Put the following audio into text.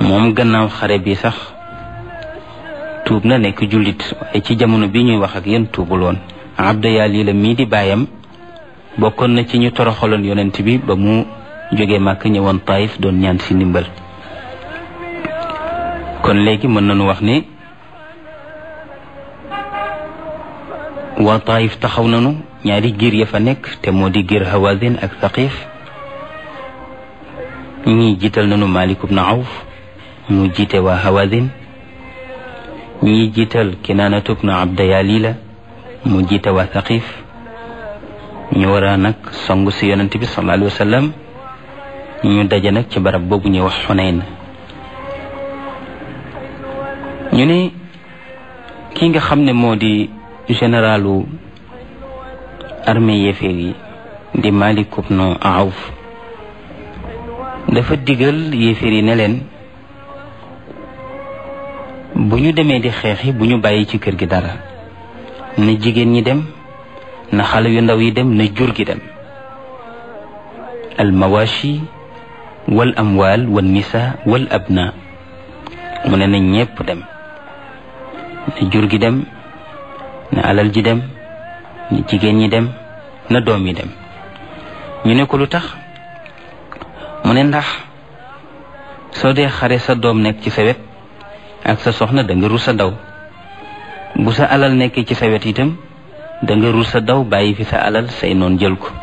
moom gannaaw xare bi sax tuub na nekk jullit waaye ci jamono bi ñuy wax ak yéen tuubul woon abda yàlla la mii di baayam bokkoon na ci ñu toroxaloon yonent bi ba mu jógee màkk ñëwoon taif doon ñaan si ndimbal kon léegi mën nañu wax ne waa taif taxaw nañu ñaari giir ya fa nekk te moo di giir hawazin ak thaqif ñii jiital nañu malik ibn awf mu jiite waa hawazin ñii jiital kinaanatu ibn abda yalila mu jiite waa thaqif ñu war a nag song si yonent bi sallallahu alayhi wa sallam ñu daje nag ci barab boobu ñuy wax xunayn ñu ne ki nga xam ne moo di généralu armée yéeféer yi di Malik ibn Awf dafa digal yéeféer yi ne leen bu ñu demee di xeexi bu ñu bàyyi ci kër gi dara na jigéen ñi dem na xale yu ndaw yi dem na jur gi dem al mawashi wal amwal wal nisa wal abna mu ne na ñépp dem na jur gi dem na alal ji dem na jigéen ñi dem na doom yi dem ñu ne ko lu tax mu ne ndax soo dee xare sa doom nekk ci sa wet ak sa soxna da nga rus sa daw bu sa alal nekkee ci sa wet itam da nga rus sa daw bàyyi fi sa alal say noon jël ko